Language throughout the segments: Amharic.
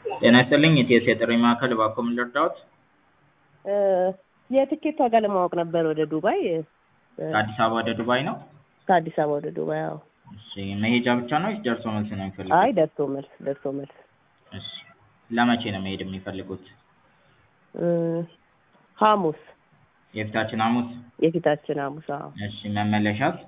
ጤና ይስጥልኝ የኢቲኤስ የጥሪ ማዕከል እባክዎ ምን ልርዳዎት? የትኬት ዋጋ ለማወቅ ነበር ወደ ዱባይ ከአዲስ አበባ ወደ ዱባይ ነው? ከአዲስ አበባ ወደ ዱባይ አዎ። እሺ መሄጃ ብቻ ነው ወይስ ደርሶ መልስ ነው የሚፈልጉት? አይ ደርሶ መልስ ደርሶ መልስ እሺ ለመቼ ነው መሄድ የሚፈልጉት? ሐሙስ የፊታችን ሐሙስ? የፊታችን ሐሙስ አዎ። እሺ መመለሻስ?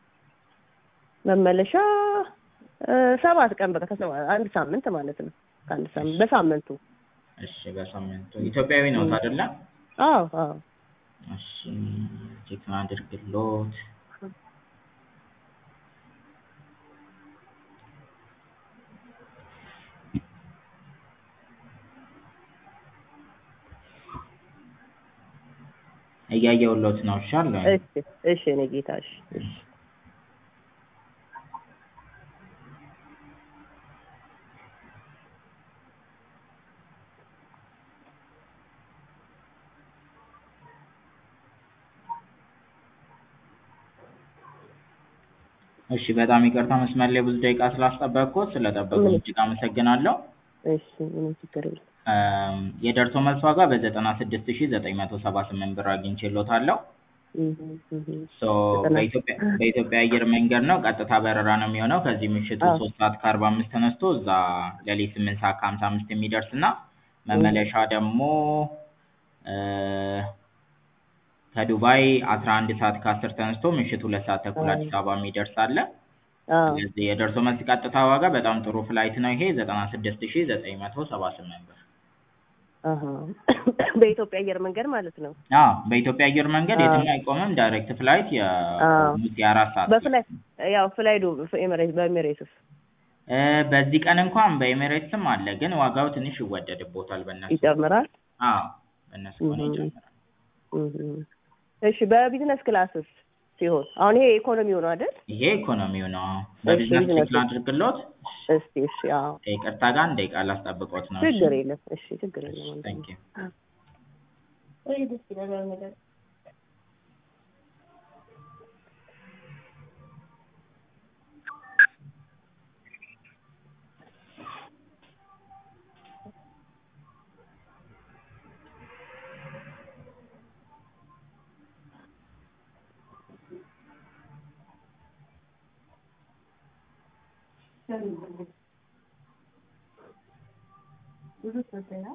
መመለሻ ሰባት ቀን በቃ ከሰባ አንድ ሳምንት ማለት ነው። ከአንድ ሳምንት በሳምንቱ እሺ በሳምንቱ ኢትዮጵያዊ ነዎት አይደለ? አዎ አዎ እሺ ቼክ ላድርግልዎት። እያየሁልዎት ነው እሺ አለሁኝ። እሺ እሺ የእኔ ጌታ እሺ እሺ እሺ በጣም ይቅርታ መስመር ላይ ብዙ ደቂቃ ስላስጠበቅኩት ስለጠበቁኝ እጅግ አመሰግናለሁ። እሺ ምንም ችግር የለም። የደርሶ መልስ ዋጋ በዘጠና ስድስት ሺህ ዘጠኝ መቶ ሰባ ስምንት ብር አግኝቼልዎታለሁ። ሶ በኢትዮጵያ በኢትዮጵያ አየር መንገድ ነው ቀጥታ በረራ ነው የሚሆነው ከዚህ ምሽቱ ሶስት ሰዓት ከአርባ አምስት ተነስቶ እዛ ሌሊት ስምንት ሰዓት ከሀምሳ አምስት የሚደርስ እና መመለሻ ደግሞ ከዱባይ አስራ አንድ ሰዓት ከአስር ተነስቶ ምሽት ሁለት ሰዓት ተኩል አዲስ አበባ የሚደርስ አለ። ስለዚህ የደርሶ መልስ ቀጥታ ዋጋ በጣም ጥሩ ፍላይት ነው ይሄ ዘጠና ስድስት ሺህ ዘጠኝ መቶ ሰባ ስምንት ብር። በኢትዮጵያ አየር መንገድ ማለት ነው? አዎ በኢትዮጵያ አየር መንገድ የትም አይቆምም ዳይሬክት ፍላይት የአራት ሰዓት በፍላይ ያው ፍላይዱ በኤሚሬትስ በዚህ ቀን እንኳን በኤሚሬትስም አለ ግን ዋጋው ትንሽ ይወደድብዎታል በእነሱ ይጨምራል? አዎ በእነሱ ከሆነ ይጨምራል። እሺ በቢዝነስ ክላስስ ሲሆን አሁን ይሄ ኢኮኖሚው ነው አይደል? ይሄ ኢኮኖሚው ነው። በቢዝነስ ክላስ ላድርግልዎት? እስቲ እሺ አዎ። ይቅርታ ጋር አንድ ደቂቃ ላስጠብቅዎት ነው። ችግር የለም እሺ ችግር የለም። ታንክ ዩ ወይ ደስ ይላል ነገር ብዙ ስለተና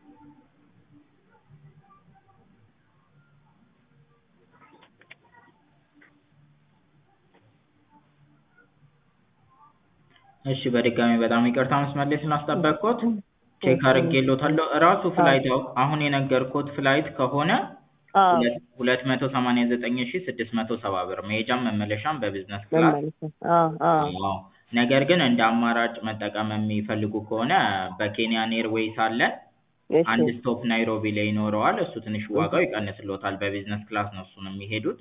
እሺ በድጋሚ በጣም ይቅርታ መስመር ላይ ስላስጠበቅኩት ቼክ አድርጌልዎታለሁ። እራሱ ፍላይት አሁን የነገርኩት ፍላይት ከሆነ ሁለት መቶ ሰማንያ ዘጠኝ ሺህ ስድስት መቶ ሰባ ብር መሄጃም መመለሻም በቢዝነስ ክላስ አዎ። ነገር ግን እንደ አማራጭ መጠቀም የሚፈልጉ ከሆነ በኬንያን ኤርዌይስ አለ። አንድ ስቶፕ ናይሮቢ ላይ ይኖረዋል። እሱ ትንሽ ዋጋው ይቀንስልዎታል። በቢዝነስ ክላስ ነው እሱን የሚሄዱት።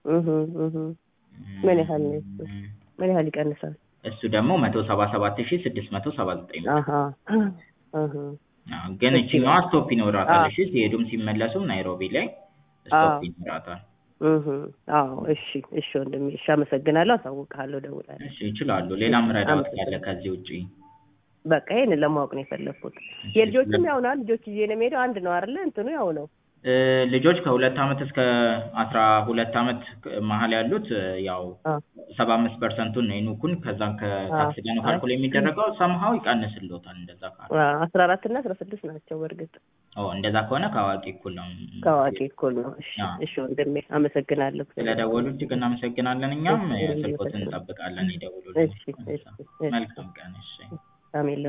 ምን ያህል ነው እሱ? ምን ያህል ይቀንሳል? እሱ ደግሞ መቶ ሰባ ሰባት ሺህ ስድስት መቶ ሰባ ዘጠኝ ብር። ግን እችኛዋ ስቶፕ ይኖራታል። እሺ ሲሄዱም ሲመለሱም ናይሮቢ ላይ ስቶፕ ይኖራታል። አዎ እሺ እሺ ወንድሜ እሺ አመሰግናለሁ። አሳውቅሃለሁ፣ እደውላለሁ። እሺ ይችላሉ። ሌላም ረዳት ካለ ከዚህ ውጪ? በቃ ይሄንን ለማወቅ ነው የፈለኩት። የልጆችም ያው ነው ልጆች ይዤ ነው የምሄደው። አንድ ነው አይደለ? እንትኑ ያው ነው። ልጆች ከሁለት አመት እስከ አስራ ሁለት አመት መሀል ያሉት ያው ሰባ አምስት ፐርሰንቱን ነው የኑኩን ከዛም ከታክስ ጋር ነው ካልኩል የሚደረገው ሰምሀው ይቀንስልዎታል። እንደዛ ካለ አስራ አራት እና አስራ ስድስት ናቸው በእርግጥ ኦ እንደዛ ከሆነ ከአዋቂ እኩል ነው። ከአዋቂ እኩል ነው። እሺ እሺ ወንድሜ አመሰግናለሁ። ስለደወሉ እጅግ እናመሰግናለን። እኛም ስልኮትን እንጠብቃለን። ይደውሉልን። እሺ እሺ መልካም ቀን። እሺ አሜን።